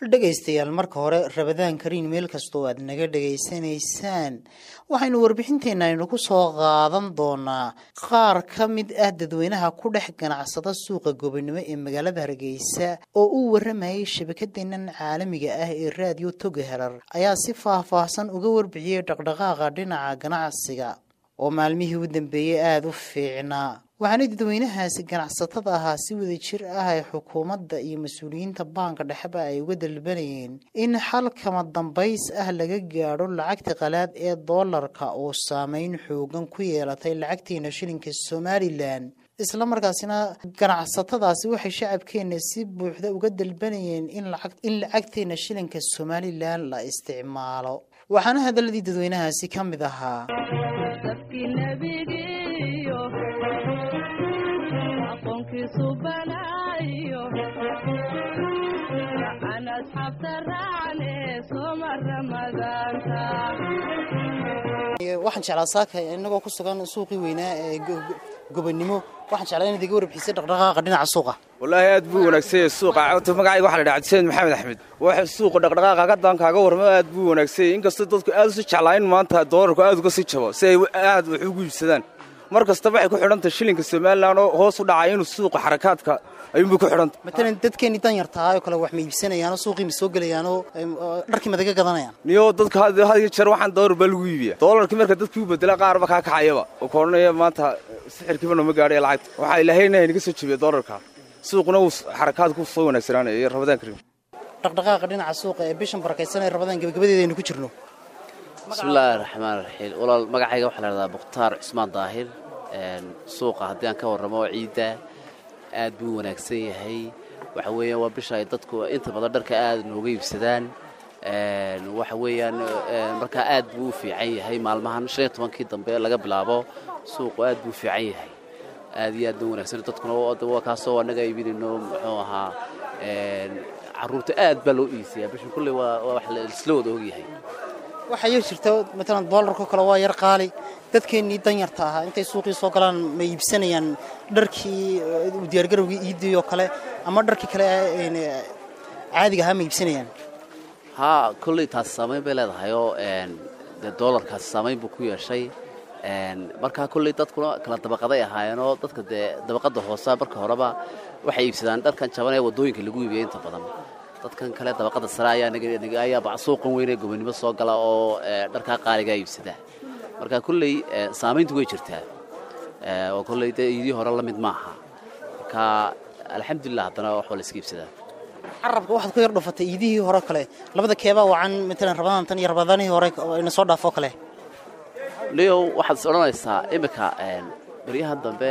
dhegaystayaal marka hore rabadaan kariin meel kastoo aad naga dhegaysanaysaan waxaynu warbixinteenna aynu ku soo qaadan doonaa qaar ka mid ah dadweynaha ku dhex ganacsada suuqa gobonimo ee magaalada hargeysa oo uu waramayay shabakadeennan caalamiga ah ee raadiyo toga herar ayaa si faah-faahsan uga warbixiyey dhaqdhaqaaqa dhinaca ganacsiga oo maalmihii u dambeeyey aada u fiicnaa waxaana dadweynahaasi ganacsatada ahaa si wada jir ah ay xukuumadda iyo mas-uuliyiinta baanka dhexeba ay uga dalbanayeen in xal kama dambays ah laga gaadho lacagta qalaad ee doolarka oo saameyn xoogan ku yeelatay lacagteena shilinka somalilan isla markaasina ganacsatadaasi waxay shacabkeena si buuxda uga dalbanayeen in lacagteena shilinka somalilan la isticmaalo waxaana hadaladii dadweynahaasi ka mid ahaa waxaan jeclaa saaka inagoo ku sugan suuqii weynaa ee gobonimo waxaan jeclaa inaad iga warbixisay dhaqdhaqaaqa dhinaca suuqa wallaahi aad buu wanaagsanyay suuqa magacayga waxa la dhaha cabdisamed maxamed axmed waxa suuqa dhaqdhaqaaqa haddaan kaaga warramo aad buu wanaagsanyay inkastoo dadku aad usi jeclaa in maanta doolarku aad uga sii jabo si ay aad wax ugu iibsadaan mar kastaba waxay ku xidhantahay shilinka somalilan oo hoos u dhacay inuu suuqa xarakaadka ayuunbay ku xidhantay matalan dadkeenii danyar tahay oo kale wax ma iibsanayaanoo suuqii ma soo gelayaanoo dharkii madaga gadanayaan niyo dadka had iyo jeer waxaan doolar baa lagu iibiya doolarkii marka dadkii u bedela qaarba kaa kacayaba oo ka odhanaya maanta sixirkiiba nooma gaadhay lacagta waxaa ilaahayna inaga soo jebiya doolarka suuquna uu xarakaadku soo wanaagsanaanaya iyo rabadaan karim dhaqdhaqaaqa dhinaca suuqa ee bishan barakaysan ee rabadaan gebagabadeeda aynu ku jirno bismillaahi raxmaan raxiim walaal magacayga waxaa la hahdaa mukhtaar cusmaan daahir suuqa haddii aan ka warramo ciidda aad buu wanaagsan yahay waxa weeyaan waa bisha ay dadku inta badan dharka aad nooga iibsadaan waxa weeyaan markaa aad buu u fiican yahay maalmahan shan iyo tobankii dambe laga bilaabo suuqu aad buu fiican yahay aad iyo aad buu wanaagsan dadkuna waa kaasoo annaga iibinayno muxuu ahaa carruurta aad baa loo iisiyaa bishan kulley waa wax isla wada ogyahay waxaa yar jirta matalan doolarkao kale waa yar qaali dadkeennii danyarta ahaa intay suuqii soo galaan ma iibsanayaan dharkii diyaargarowgii iidii oo kale ama dharkii kale caadiga ahaa ma iibsanayaan haa kolley taasi saamayn bay leedahayoo dee doolarkaasi saamayn buu ku yeeshay markaa kolley dadkuna kala dabaqaday ahaayeenoo dadka dee dabaqadda hoosea marka horeba waxay iibsadaan dharkan jaban ee waddooyinka lagu iibiya inta badan dadkan kale dabaqada sare ayaa suuqan weynee gobonimo soo gala oo dharkaa qaaligaa iibsada marka kolley saamayntu way jirtaa oo kolley dee iidii hore la mid maaha marka alxamdulilah haddana waxba la iska iibsadaa carabka waxaad ku yar dhufatay iidihii hore kale labada keebaa wacan matalan rabadaan tan iyo rabadaanihii hore ina soo dhaafoo kale leow waxaad is odhanaysaa iminka baryahan dambe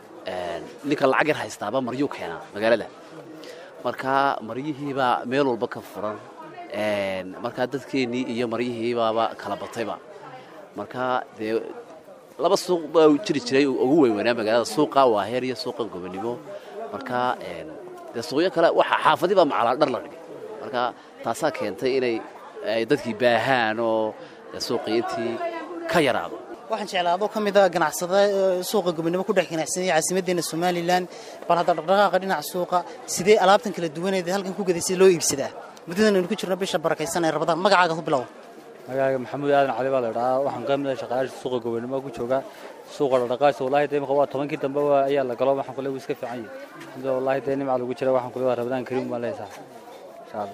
ninka lacag yar haystaaba maryuu keenaa magaalada markaa maryihiibaa meel walba ka furan markaa dadkeennii iyo maryihiibaaba kala batayba markaa dee laba suuq baa jiri jiray ugu weynweynaa magaalada suuqa waaheer iyo suuqa gobonimo markaa dee suuqyo kale waxa xaafadii baa macalaa dhar la dhigay marka taasaa keentay inay dadkii baahaan oo suuqii intii ka yaraado waxaan jeclaa adoo ka mid a ganacsada suuqa gobonimo ku dhex ganacsanaya caasimaddeena somalilan bal hadda dhaqdhaqaaqa dhinaca suuqa sidee alaabtan kala duwaneed halkan ku gaday sida loo iibsadaa muddadan aynu ku jirno bisha barakaysan ee rabadaan magacaaga ku bilow magacaaga maxamuud aadan cali baa la idhahaa waxaan ka mid ah shaqaalaasha suuqa gobonimo ku jooga suuqa dhaqdhaqaaysa wallahi dee imika waa tobankii dambe ayaa la galo waxaan kule wuu iska fiican yahay inta wallahi dee nimca lagu jira waxaan kule waa rabadaan kariim baan leesaa insha allah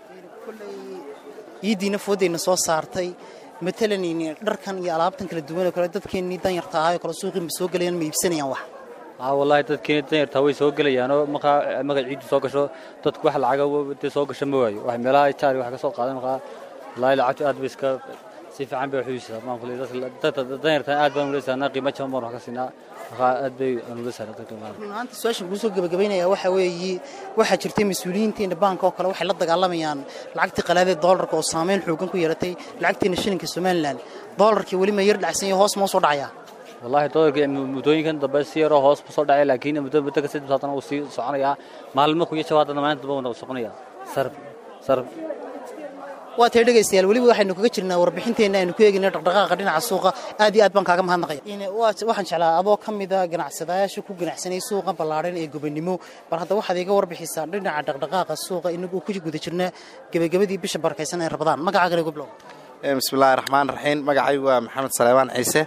iiddiina foodayna soo saartay matalan dharkan iyo alaabtan kala duwan oo kale dadkeennii danyarta ahaa oo kale suuqii ma soo gelayaan ma iibsanayaan wax haa wallahi dadkeeni danyartaa way soo gelayaanoo markaa markay ciiddu soo gasho dadku wax lacaga dee soo gasho ma waayo wax meelaha jaari wax ka soo qaadan markaa wallahi lacagtu aad bay iska si fiican bay wax u iibsataa maan kule dadka danyartan aad baan ula saarnaa qiimo jaban baan wax ka siinaa markaa aad bay aan ula saarnaa dadka maanta su-aashan kuu soo gabagabaynaya waxa weeye waxaa jirtay mas-uuliyiinteena baanka oo kale waxay la dagaalamayaan lacagtii qalaadee doolarka oo saameyn xoogan ku yeelatay lacagteena shilinka somalilan doolarkii weli ma yar dhacsan yahay hoos ma soo dhacayaa wallahi doolarka muddooyinkan dambe si yaroo hoos soo dhacay laakiin muddo muddo ka saddex saatan uu sii soconayaa maalmo ku iyo jawaab haddana maalinta dambe uu soconaya sarf sarf waa tahay dhegaystayaal weliba waxaynu kaga jirnaa warbixinteenna aynu ku eegayna dhaqdhaqaaqa dhinaca suuqa aad iyo aad baan kaaga mahadnaqaya waxaan jeclaa adoo ka mida ganacsadayaasha ku ganacsanaya suuqa ballaadhan ee gobonimo bal hadda waxaad iga warbixisaa dhinaca dhaqdhaqaaqa suuqa inagoo ku guda jirna gebagabadii bisha barakaysan ee rabadaan magacaagana igu bilow bismillahi raxmaan raxiim magacaygu waa maxamed saleymaan ciise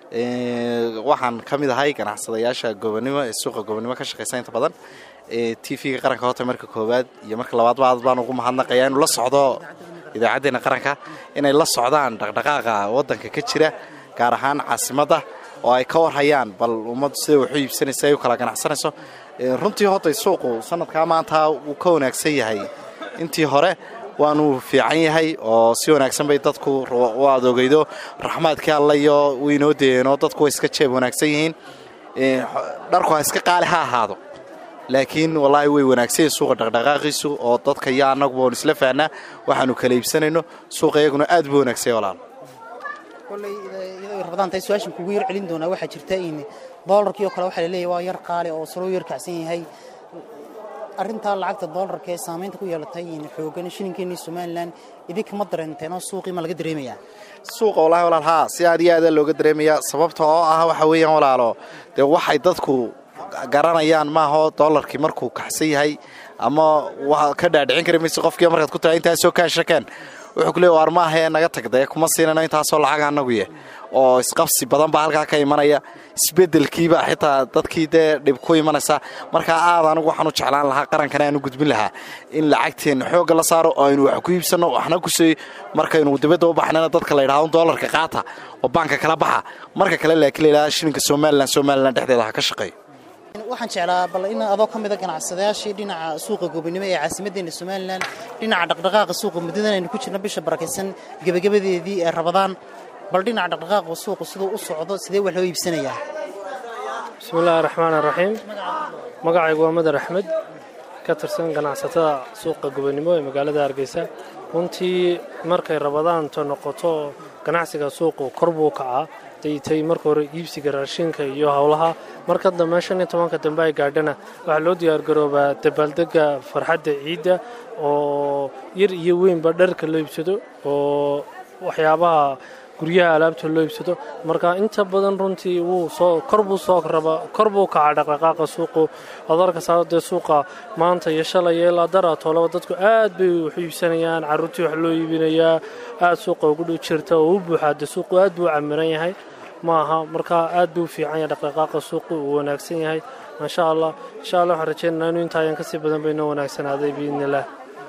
waxaan ka mid ahay ganacsadayaasha gobonimo ee suuqa gobonimo ka shaqaysa inta badan t v-ga qaranka horta marka koowaad iyo marka labaadba aad baan ugu mahadnaqaya inuu la socdo idaacaddeena qaranka inay la socdaan dhaqdhaqaaqa waddanka ka jira gaar ahaan caasimadda oo ay ka warhayaan bal ummaddu siday waxu iibsanaysa ay u kala ganacsanayso runtii hortay suuqu sanadkaa maanta wuu ka wanaagsan yahay intii hore waanu fiican yahay oo si wanaagsan bay dadku u adoogaydo raxmaadkii alla iyo waynoo deeno dadku way iska jeeb wanaagsan yihiin dharku ha iska qaali ha ahaado laakiin wallaahi way wanaagsan yihin suuqa dhaqdhaqaaqiisu oo dadka iyo annaguba oon isla fahnaa waxaanu kala iibsanayno suuqa iyaguna aad buu wanaagsan walaal kolley iyadoo rabadaan tahay su-aashan kugu yar celin doonaa waxaa jirta in doolarkii oo kale waxaa laleeyahay waa yar qaali oo saloo yar kacsan yahay arrintaa lacagta doolarka ee saamaynta ku yeelatay xoogan shilinkeennii somalilan idinkama dareenteen oo suuqii ma laga dareemayaa suuqa wallahi walaal haa si aad iyo aada looga dareemayaa sababta oo ah waxa weeyaan walaalo dee waxay dadku garanayaan maaho doolarkii markuu kaxsan yahay ama wa ka dhaadhicin kari mayse qofkii markaad ku tahay intaasoo kaashakeen wuxuu kuleey waar maahae naga tagdee kuma siinano intaasoo lacag anaguye oo isqabsi badan baa halkaa ka imanaya isbedelkiiba xitaa dadkii dee dhib ku imanaysa markaa aad anigu waxaan u jeclaan lahaa qarankana aan u gudbin lahaa in lacagteenna xoogga la saaro oo aynu wax ku iibsanno waxna kusii markaynu dibadda u baxnana dadka la yidhahdo doolarka qaata oo baanka kala baxa marka kale laakiin la yidhahda shilinka somalilan somalilan dhexdeeda ha ka shaqeeyo waxaan jeclaa bal in adoo ka mida ganacsadayaashii dhinaca suuqa gobonimo ee caasimaddeena somalilan dhinaca dhaqdhaqaaqa suuqa muddadan aynu ku jirno bisha barakaysan gebagabadeedii ee rabadaan bal dhinaca dhaqdhaqaaqa suuqa siduu u socdo sidee wax loo iibsanayaa bismiillaahi raxmaan raxiim magacaygu waa madar axmed ka tirsan ganacsatada suuqa gobonimo ee magaalada hargeysa runtii markay rabadaanto noqoto ganacsiga suuqu kor buu kacaa daytay marka hore iibsiga raashinka iyo howlaha marka dambe shan iyo tobanka dambe ay gaadhana waxaa loo diyaargaroobaa dabaaldega farxadda ciidda oo yar iyo weynba dharka loo iibsado oo waxyaabaha guryaha alaabta loo iibsado marka inta badan runtii wuu soo kor buu soo raba kor buu kacaa dhaqdhaqaaqa suuqu adarka saadee suuqa maanta iyo shalay ilaa dara toolaba dadku aad bay wax u iibsanayaan carruurtii wax loo iibinayaa aad suuqa ugu dhow jirta oo u buuxaa dee suuqu aad buu camiran yahay maaha marka aad buu fiican yahay dhaqdhaqaaqa suuqu uu wanaagsan yahay maasha allah insha allah waxaan rajeynaynaa inuu intaayan kasii badan baynoo wanaagsanaaday biidni illah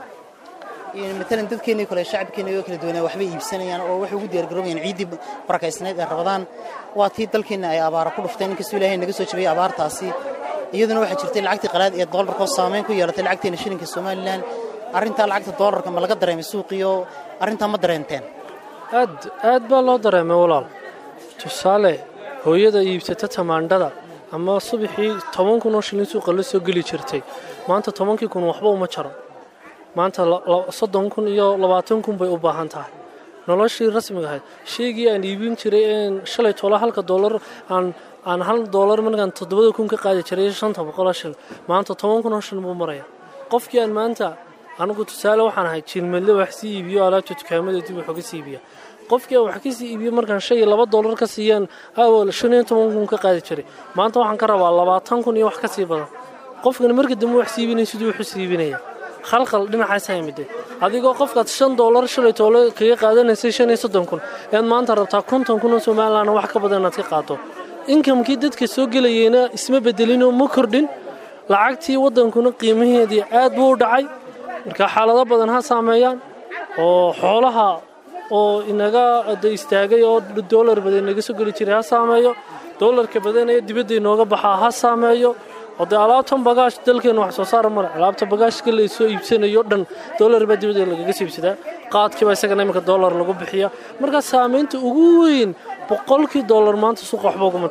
matalan dadkeennii kale shacabkeena oo kala duwanaa waxbay iibsanayaan oo waxay ugu diyaargaroobayaan ciiddii barakaysnayd ee rabadaan waa tii dalkeenna ay abaara ku dhufteen inkastoo ilaahay naga soo jabiyey abaartaasi iyaduna waxaa jirtay lacagtii qalaad ee doolarka oo saameyn ku yeelatay lacagteena shilinka somalilan arrintaa lacagta doolarka ma laga dareemay suuqiyo arrintaa ma dareenteen aad aad baa loo dareemay walaal tusaale hooyada iibsata tamaandhada ama subaxii toban kun oo shilin suuqa la soo geli jirtay maanta tobankii kun waxba uma jaro maanta soddon kun iyo labaatan kun bay u baahan tahay noloshii rasmiga ahayd shaygii aan iibin jiray een shalay toola halka doolar aan aan hal doolar markaan toddobada kun ka qaadi jiray shanta boqoloo shil maanta toban kun oo shil buu maraya qofkii aan maanta anigu tusaale waxaan ahay jiilmadle wax sii iibiyo alaabta dukaamada dib wax uga sii iibiya qofkii aan wax ka sii iibiyo markaan shan iyo laba doolar ka siiyaan awal shan iyo toban kun ka qaadi jiray maanta waxaan ka rabaa labaatan kun iyo wax ka sii badan qofkani marka dambe wax sii iibinaya siduu wax u sii iibinaya khalkhal dhinacaasa yimide adigoo qofkaad shan doolar shalay toole kaga qaadanaysay shan iyo soddon kun ead maanta rabtaa konton kun oo somalilan wax ka badan inaad ka qaato inkamkii dadka soo gelayeyna isma bedelinoo ma kordhin lacagtii waddankuna qiimaheedii aad buu u dhacay marka xaalado badan ha saameeyaan oo xoolaha oo inaga da istaagay oo doolar badan inaga soo geli jiray ha saameeyo doolarka badanaya dibadda inooga baxaa ha saameeyo oo dee alaabtan bagaash dalkeena wax soo saara male alaabta bagaashka la soo iibsanayo dhan doolar baa dibadda lagaga soo iibsadaa qaadkiiba isagana iminka doolar lagu bixiya marka saamaynta ugu weyn boqolkii doolar maanta suuqa waxba uguma taro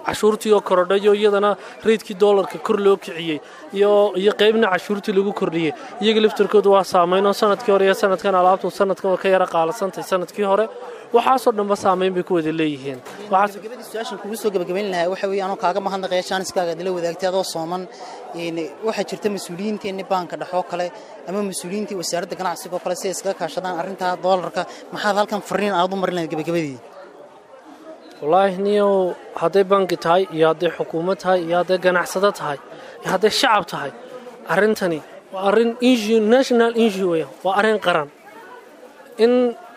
cashuurtii oo korodhayo iyadana reydkii doolarka kor loo kiciyey iyo iyo qaybna cashuurtii lagu kordhiyey iyaga laftarkooda waa saamayn oo sanadkii hore iyo sanadkan alaabtu sanadkan waa ka yara qaalasantay sanadkii hore waxaasoo dhanba saamayn bay ku wada leeyihiin waxaas gabagabadii su-aashan kugu soo gabagabayn lahaa waxa weeye anoo kaaga mahadnaqaya jaaniskaaga adila wadaagtay adoo sooman een, waxaa jirta mas-uuliyiinteenni baanka dhexoo kale ama mas-uuliyiintii wasaaradda ganacsiga oo kale si ay iskaga kaashadaan arrintaa doolarka maxaad halkan fariin aad u marin lahayd gabagabadii wallaahi niyow hadday banki tahay iyo hadday xukuumad tahay iyo hadday ganacsado tahay iyo hadday shacab tahay arrintani waa arrin issue national issue weya waa arrin qaran in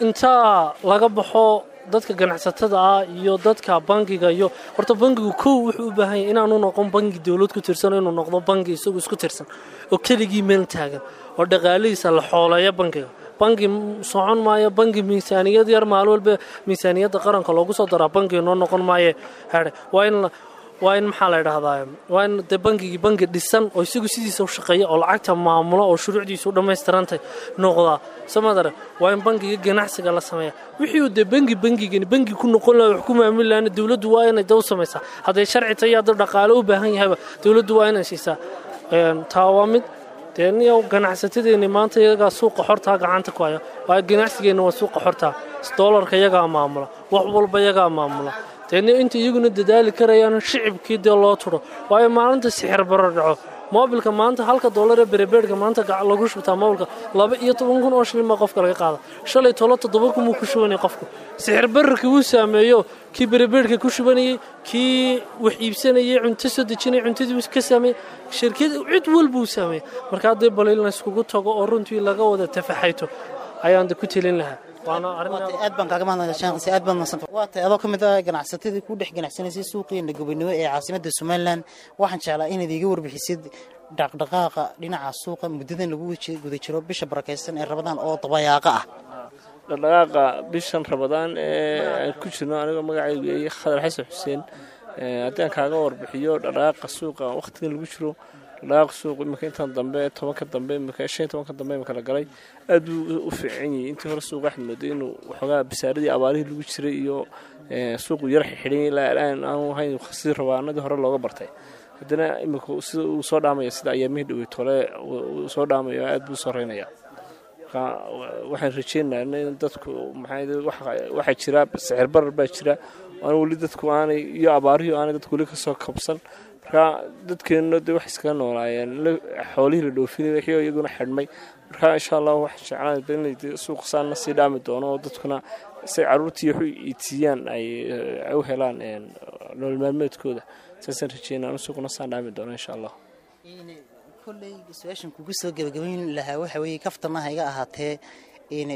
intaa laga baxo dadka ganacsatada ah iyo dadka bankiga iyo horta bankigu kow wuxuu u baahan yahay inaanu noqon banki dowlad ku tirsan inuu noqdo banki isagu isku tirsan oo keligii meel taagan oo dhaqaalihiisa la xooleeyo bankiga banki socon maayo banki miisaaniyad yar maalin walba miisaaniyadda qaranka loogu soo daraa banki noo noqon maayo here waa in la- waa in maxaa la idhahdaa waa in dee bankigii banki dhisan oo isagu sidiisa u shaqeeya oo lacagta maamulo oo shuruucdiisu u dhammaystirantay noqdaa samadare waa in bankiga ganacsiga la sameeya wixii uu dee banki bankigani banki ku noqon laha wax ku maamuli lahana dowladdu waa inay daw samaysaa hadday sharci tahay iyo hadduu dhaqaale u baahan yahayba dowladdu waa inay siisaa Een, taa waa mid dee niyow ganacsatadeeni maanta iyagaa suuqa xortaa gacanta ku haya waayo ganacsigeenna waa suuqa xortaa doolarka iyagaa maamula wax walba iyagaa maamula dee ni inta iyaguna dadaali karayaan shicibkii dee loo turo waayo maalinta sixir baro dhaco moobilka maanta halka doolar ee berebeedhka maanta gac- lagu shubtaa moobilka laba iyo toban kun oo shilin baa qofka laga qaada shalay tolo toddoba kun buu ku shubanayay qofku sixir bararkii wuu saameeyo kii berebeedhka ku shubanayey kii wax iibsanayay cunto soo dejinayay cuntadii wuu ka saameeyey shirkad cid walbuu saameeyey marka haddii bal in layskugu tago oo runtii laga wada tafaxayto ayaan de ku telin lahaa waana arrin waa tahay aad baan kaaga mahadnaqaya shaanqisi aad baad mahadsan waa tahay adoo ka mid ah ganacsatadii ku dhex ganacsanaysay suuqiina gobonimo ee caasimadda somalilan waxaan jeclaa inaad iiga warbixisid dhaqdhaqaaqa dhinaca suuqa muddadan lagu waji- guda jiro bisha barakaysan ee rabadaan oo dabayaaqa ah dhaqdhaqaaqa bishan rabadaan ee aan ku jirno anigoo magacaygu yahay khadar xasan xuseen ee haddii aan kaaga warbixiyo dhaqdhaqaaqa suuqa waqtigan lagu jiro dhaqdhaqaaqa suuqa imika intan dambe tobanka dambe imika shan iyo tobanka dambe imika la galay aad buu u fiican yahay intii hore suuqa waxaad mooday inuu waxoogaa basaaradii abaarihii lagu jiray iyo ee, suuqu yar xidhan ilaa aan aanu ahayn sidii rabaanadii hore looga bartay haddana imika sida uu soo dhaamaya sida ayaamihii dhawey tole uu soo dhaamayo aad buu u soreynaya marka waxaan rajeynaynaa in dadku maxaa waxa- waxaa jira sicir barar baa jira aan weli dadku aanay iyo abaarihii aanay dadku weli kasoo kabsan marka dadkeenna de wax iskaga noolaayeen la- xoolihii la dhoofinay wixii iyaguna xidhmay marka insha allah waxaan jeclaan inay de suuqa saana sii dhaami doono oo dadkuna say caruurtii wax u iitiiyaan ay ay u helaan een, nolol maalmeedkooda saasaan rajeynaa in suuquna saan dhaami doono insha allah Een, kolley su-aashan kugu soo gabagabayn lahaa waxa weeye kaftana ha iga ahaatee een,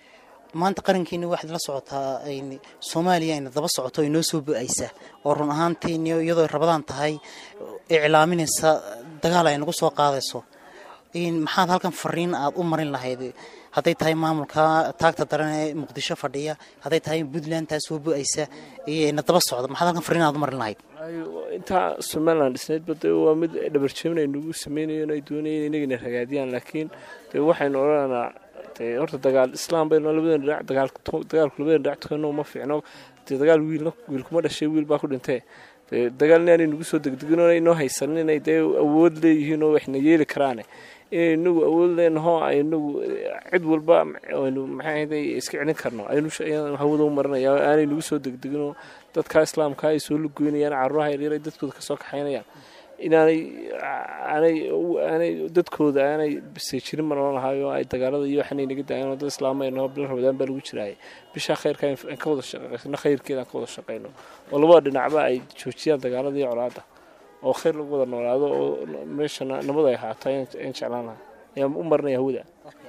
maanta qarankeeni waxaad la socotaa een, soomaaliya ayna daba socoto ay noo soo bu-aysa oo run ahaantiin iyadoo ay rabadaan tahay iclaaminaysa dagaal ay nagu soo qaadayso een, maxaad halkan fariin aad u marin lahayd hadday tahay maamulka taagta daran ee muqdisho fadhiya hadday tahay puntland taa soo bu-aysa iyo ayna daba socdo maxaad halkan fariin aad u marin lahayd Ay, intaa somalilan dhisnaydba de waa mid dhabarjebin ay nagu sameynayeen ay doonayeen inagina ragaadiyaan laakiin de waxaynu odhananaa de horta dagaal islaam baynu labadan dhinac dagaal dagaalku labadan dhinac tukano uma fiicno de dagaal wiilna wiil kuma dhashay wiil baa ku dhintee de dagaal inaanay nagu soo degdegin oo inoo haysanin inay dee awood leeyihiin oo waxna yeeli karaane inay inagu awood leenaho aynagu cid walba aynu maxay ahayd iska celin karno aynu sh- ayaan hawada u marinaya aanay nagu soo degdeginoo dadka islaamka ay soo lugoynayaan caruuraha yaryar ay dadkooda kasoo kaxaynayaan inaanay aanay aanay dadkooda aanay biseejirin ma nolan lahayo ay dagaalada iyo waxanay naga daayeen dad islaamayno bil rabadaan baa lagu jiraayay bisha khayrka aan ka wada shaqeysano khayrkeeda aan ka wada shaqeyno oo labada dhinacba ay joojiyaan dagaalada iyo colaada oo khayr lagu wada noolaado oo meeshana nabad ay ahaato ayaan ayaan jeclaan lahaa ayaan u marinaya hawada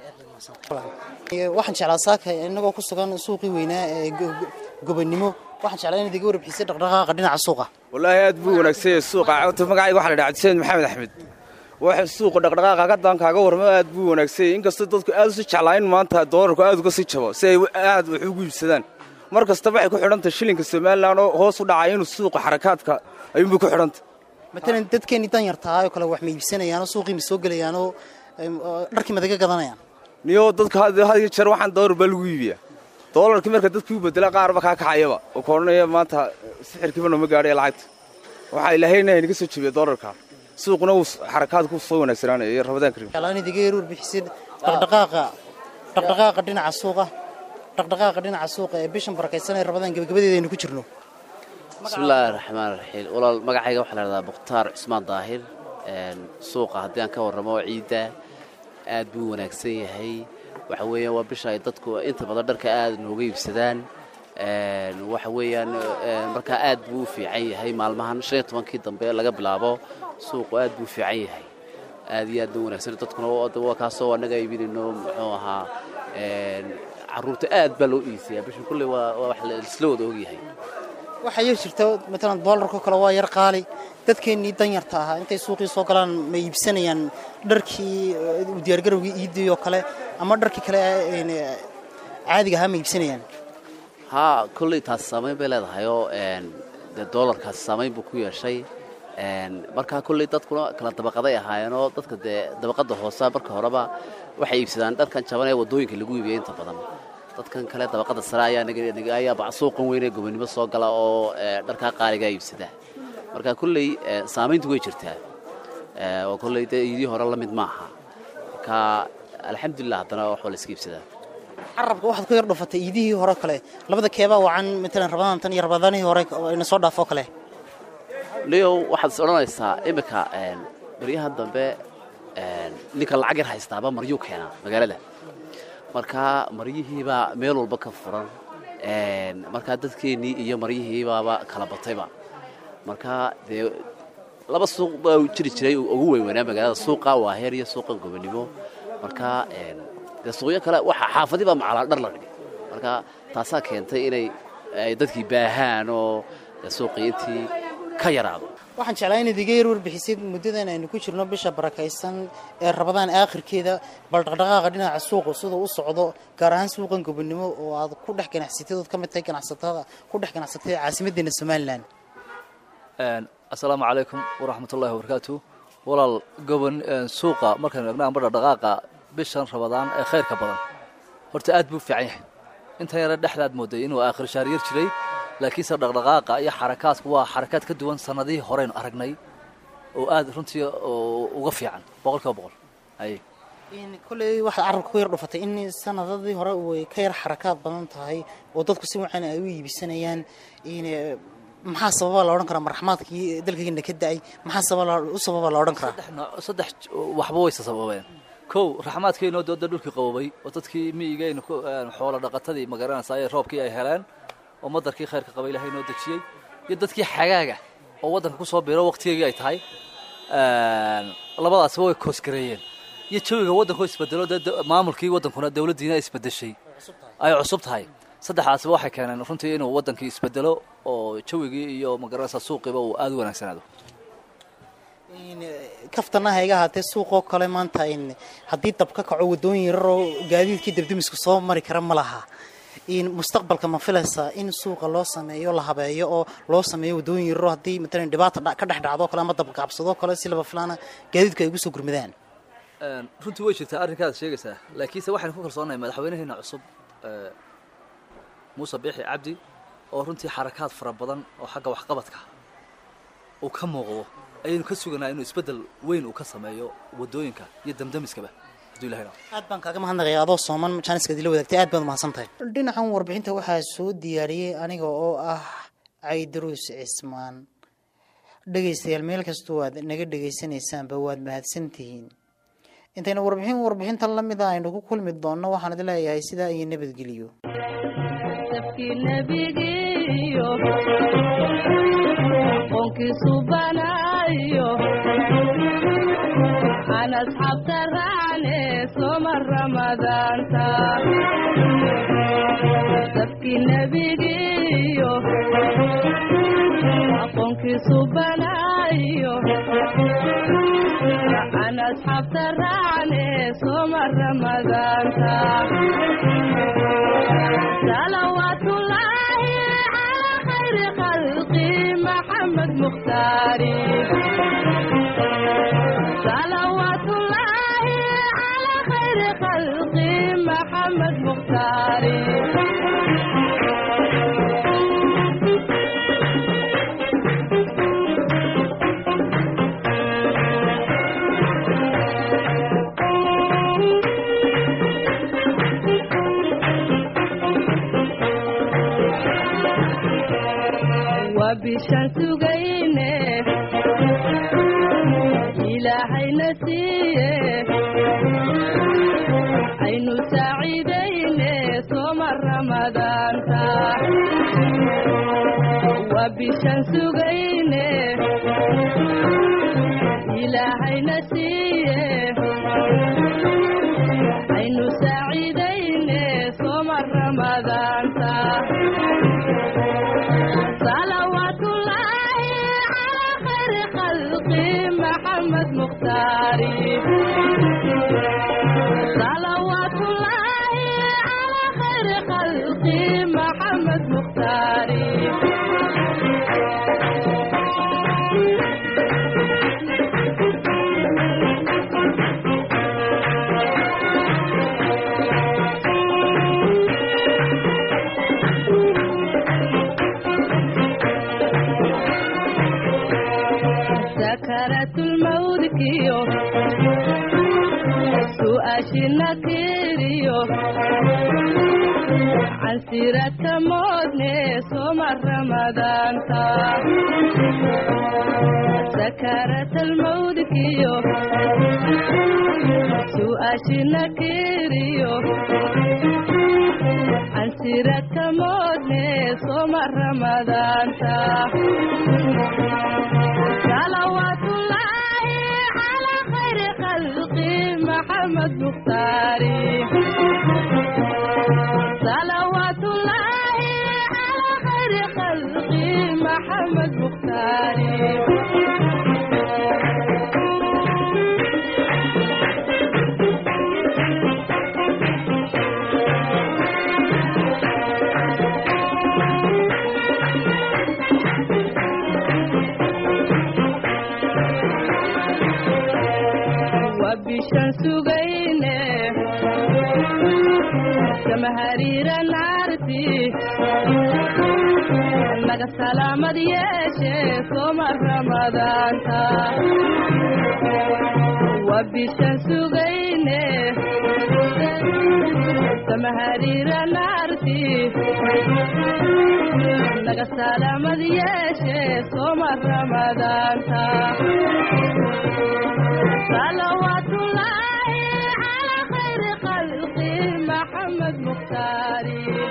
waxaan jeclaa saaka inagoo ku sugan suuqii weynaa ee go- go- gobonimo waxaan jeclaa inaad iga warbixisay dhaqdhaqaaqa dhinaca suuqa wallaahi aad buu wanaagsan yahay suuqa cawta magacayga waxaa la dhaha cabdiseen maxamed axmed waxa suuqa dhaqdhaqaaqa ka daan kaaga warmo aad buu wanaagsan yahay inkastoo dadku aad usi jeclaa in maanta doolarku aad uga sii jabo si ay aad wax ugu iibsadaan mar kastaba waxay ku xidhantahay shilinka somalilan oo hoos u dhacay inuu suuqa xarakaadka ayuunbay ku xidhantay matalan dadkeenii danyar tahay oo kale wax ma iibsanayaanoo suuqii ma soo gelayaanoo em, oo dharkii madaga gadanayaan niyo dadka had had iyo jeer waxaan doolar baa lagu iibiyaa doolarkii marka dadkii u bedela qaarba kaa kaxayaba oo koodhanaya maanta sixirkiiba nooma gaadhay lacagta waxaa ilaahayna inaga soo jebiya doolarka suuquna uu xarakaad ku soo wanaagsanaanaya iyo rabadaan karim jeclaan idiga yar warbixisid dhaqdhaqaaqa dhaqdhaqaaqa dhinaca suuqa dhaqdhaqaaqa dhinaca suuqa ee bishan barakaysan ee rabadaan gebagabadeeda aynu ku jirno bismillaahi raxmaan raxiim walaal magacayga waxaa la dhahdaa mukhtaar cusmaan daahir suuqa haddii aan ka warramo ciidda aad buu wanaagsan yahay waxa weeyaan waa bisha ay dadku inta badan dharka aad nooga iibsadaan waxa weeyaan markaa aad buu u fiican yahay maalmahan shan iyo tobankii dambe laga bilaabo suuqu aad buu u fiican yahay aad iyo aad buu wanaagsan dadkuna waa kaasoo annaga iibinayno muxuu ahaa carruurta aad baa loo iisayaa bisha kulley waa wax isla wada ogyahay waxaa yar jirta matalan doolarkoo kale waa yar qaali dadkeennii danyarta ahaa intay suuqii soo galaan ma iibsanayaan dharkii diyaargarowgii iiddii oo kale ama dharkii kale caadiga ahaa ma iibsanayaan haa kolley taasi saamayn bay leedahayoo dee doolarkaasi saamayn buu ku yeeshay markaa kolley dadkuna kala dabaqaday ahaayeenoo dadka dee dabaqadda hoose marka horeba waxay iibsadaan dharkan jaban ee waddooyinka lagu iibiyay inta badan dadkan kale dabaqadda sare ayaa ayaa suuqan weyn ee gobonimo soo gala oo dharkaa qaaligaa iibsada marka kolley saamayntu way jirtaa oo kolley dee iidii hore la mid maaha marka alxamdulilah haddana wax waa la iska iibsadaa carabka waxaad ku yar dhufatay iidihii hore kale labada keebaa wacan matalan rabadaantan iyo rabadaanihii hore ina soo dhaafoo kale niyow waxaad is odhanaysaa iminka baryahan dambe ninka lacag yar haystaaba maryuu keenaa magaalada markaa maryihiibaa meel walba ka furan markaa dadkeennii iyo maryihiibaaba kala batayba markaa dee laba suuq baa jiri jiray ugu weynweynaa magaalada suuqa waaheer iyo suuqa gobonimo markaa dee suuqyo kale waxa xaafadii baa macalaa dhar la dhigay marka taasaa keentay inay dadkii baahaan oo suuqii intii ka yaraado waxaan jeclaa inaad iga yar warbixisid muddadan aynu ku jirno bisha barakaysan ee rabadaan aakhirkeeda bal dhaqdhaqaaqa dhinaca suuqa siduu u socdo gaar ahaan suuqan gobonimo oo aad ku dhex ganacsatid ood ka mid tahay ganacsatada ku dhex ganacsatay caasimaddeena somalilan assalaamu calaykum waraxmatullahi wabarakaatu walaal gobon suuqa markaynu eegno amba dhaqdhaqaaqa bishan rabadaan ee khayrka badan horta aad buu u fiican yahay intan yare dhexdaad mooday inuu aakhir shaar yar jiray laakiinse dhaqdhaqaaqa iyo xarakaadku waa xarakaad ka duwan sannadihii horeynu aragnay oo aad runtii uga fiican boqol kiiba boqol aye kolley waxaad carabka ku yar dhufatay in sanadadii hore way ka yar xarakaad badan tahay oo dadku si wacan ay u iibisanayaan maxaa sababa la odhan karaa marxamaadkii dalkayna ka da-ay maxaa sababa u sababa la odhan karaa saddex nooc saddex waxba wayse sababeen kow raxmaadkeynoo dooda dhulkii qabobay oo dadkii miyigaynu xoolo dhaqatadii magaranaysaa ee roobkii ay heleen oo madarkii khayrka qaba ilahay noo dejiyey iyo dadkii xagaaga oo waddanka ku soo biro waqtigeygii ay tahay labadaasba way koosgareeyeen iyo jawiga waddankoo isbedelo dee maamulkii waddankuna dowladdiina isbedeshay ay cusub tahay saddexdaasba waxay keeneen runtii inuu waddankii isbedelo oo jawigii iyo magaranaysaa suuqiiba uu aada u wanaagsanaado kaftanaha iga ahaatee suuqoo kale maanta haddii dab ka kaco waddooyin yararoo gaadiidkii dabdamisku soo mari kara ma laha mustaqbalka ma filaysaa in suuqa loo sameeyo la habeeyo oo loo sameeyo waddooyin yararoo haddii matalan dhibaata ka dhex dhacdo kale ama dabqaabsadoo kale si laba filaana gaadiidku ay ugu soo gurmadaan runtii way jirtaa arrinkaad sheegaysaa laakiinse waxaynu ku kalsoonahay madaxweynaheena cusub muuse biixi cabdi oo runtii xarakaad fara badan oo xagga waxqabadka uu ka muuqdo ayaynu ka suganaa inuu isbeddel weyn uu ka sameeyo waddooyinka iyo damdamiskaba hadduu ilahay rabo aad baan kaaga mahadnaqaya adoo sooman jaaniskaad ila wadaagtay aad baad mahadsan tahay dhinacan warbixinta waxaa soo diyaariyey aniga oo ah caydaruus cismaan dhegaystayaal meel kastoo aad naga dhegaysanaysaanba waad mahadsantihiin intaynu warbixin warbixintan la mid a aynu ku kulmi doonno waxaan idin leeyahay sidaa iyo nabadgeliyo an asxaabta raacne soma ramadaanta dabkii nebigiiyo aqoonkiisu banaayo an asxaabta raacne soma ramadaanta salawaatullaahi calaa khayri khalqi maxamed mukhtaari صلوات الله على خير خلق محمد مختاري bishaan sugayne ilaahayna siiye aynu saaciidayne sooma ramadaanta waa bishaan sugayne ilaahayna siiye aynu saaciidayne sooma ramadaanta salawaatullaahi calaa khayri khalqi maxamed mukhtaari salawaatullaahi calaa khayri khalqi maxamed mukhtaari sakaratulmawdkiyo su'aashina kiriyo cansirata moodne soma ramadaanta sakaratalmawdkiyo su'aashina kiriyo cansirata moodne soma ramadaanta salawaatullaahi calaa khayri khalqi maxamed mukhtaari salawaatullaahi calaa khayri khalqi maxamed mukhtaari waa bishaan sugayne kama hariira naarti naga salaamad yeeshe sooma ramadaanta waa bishaan sugayne kama hariira naarti naga salaamad yeeshe sooma ramadaanta salawaatullaahi calaa khayri khalqi maxamed mukhtaari